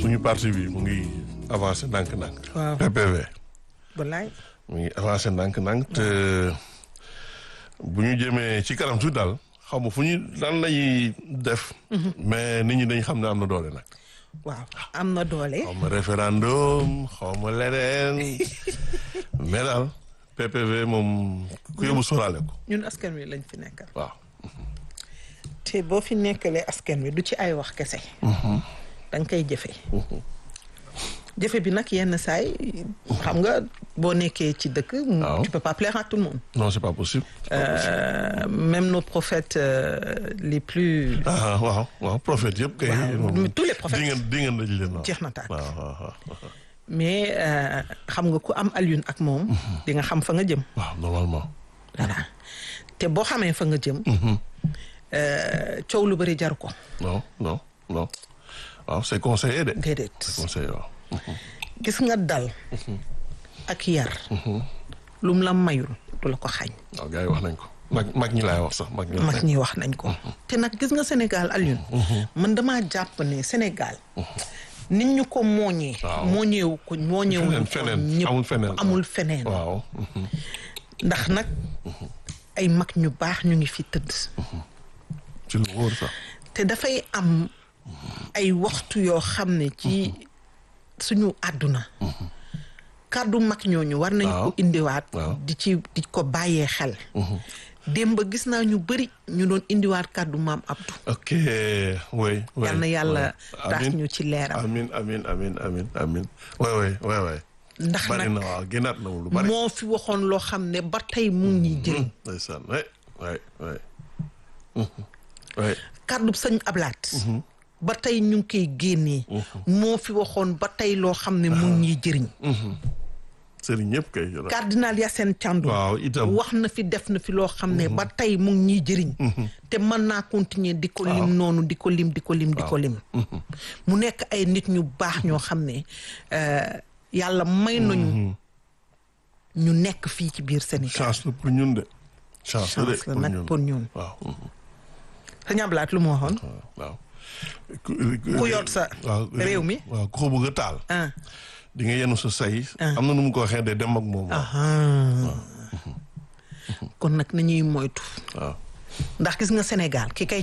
suñu parti bi mu ngi avancé ndànk-ndànk. waaw PPV wallaay mu ngi avancé ndànk-ndànk te bu ñu jëmee ci kanam tuuti daal xaw ma fu ñu lan lañuy def. mais nit ñi dañ xam ne am na doole nag. waaw am na doole xaw ma référendum xaw ma leneen mais daal PPV moom ku yóbbu sóoraale ko ñun askan wi lañ fi nekkal waaw. te boo fi nekkalee askan wi du ci ay wax kese da nga koy jëfe jëfe bi nag yenn saay xam nga boo nekkee ci dëkk Waaw. tu peux pas plaire à tout le monde non c'est pas possible. Euh, même nos prophètes euh, les plus ah waaw waaw prophète yëpp kay. Waaw, moom mais tous les prophètes. di ngeen di ngeen daj leen waaw. jeex na tàkk waaw waaw waaw. mais euh, xam nga ku am Alioune ak moom di nga xam fa nga jëm waaw normalement. voilà te boo xamee fa nga jëm euh, coow lu bëri jaru ko non non non waaw c'est conseillé de. déedéet c'est conseillé waaw. gis nga dal ak yar lum la mayul du la ko xañ waaw gars yi wax nañ ko mag mag ñi laay wax sax mag ñi. mag ñi wax nañ ko te nag gis nga Sénégal Alioune man damaa jàpp ne Sénégal nit ñu ko mooñee Waaw. mooñeewu ko mooñeewu feneen ko feneen ñëpp amul feneen. amul feneen waaw. ndax nag ay mag ñu baax ñu ngi fi tëdd ci lu wóor sax. te dafay am ay waxtu yoo xam ne ci suñu àdduna kàddu mag ñooñu war nañ ko Waaw. indiwaat Waaw. di ci di ko bàyyee xel démb gis naa ñu bëri ñu doon indiwaat kàddu maam Abdou ok oui. oui yal na yàlla oui. tax Amin. ñu ci leeram amin amin amin amin amin oui oui oui oui. ndax bari nag na waaw génnaat na lu bari. moo fi waxoon loo xam ne ba tey mu ngi ñuy jëriñ ndeysaan oui oui oui. oui. kàddu sëñ Ablaat ba tey ñu ngi koy génnee moo fi waxoon ba tey loo xam ne mu ngi ñuy jëriñ sëriñ ñëpp kay. cardinal Yacine Thiandoum waaw itam. wax na fi def na fi loo xam ne ba tey mu ngi ñuy jëriñ te mën naa continuer di ko lim noonu di ko lim di ko lim di ko lim mu nekk ay nit ñu baax ñoo xam ne euh, yàlla may nañu ñu nekk fii ci biir Sénégal chance la pour ñun de. chance la de chance la pour nag ñun pour ñun waaw. sëñ Ablaat lu mu waxoon waaw. ku yor sa waaw réew mi waaw ku ko bëgg a taal. ah di nga yenu sa say. am na nu mu ko waxee de dem ak moom. waaw kon nag nañuy moytu waaw. ndax gis nga Sénégal ki kay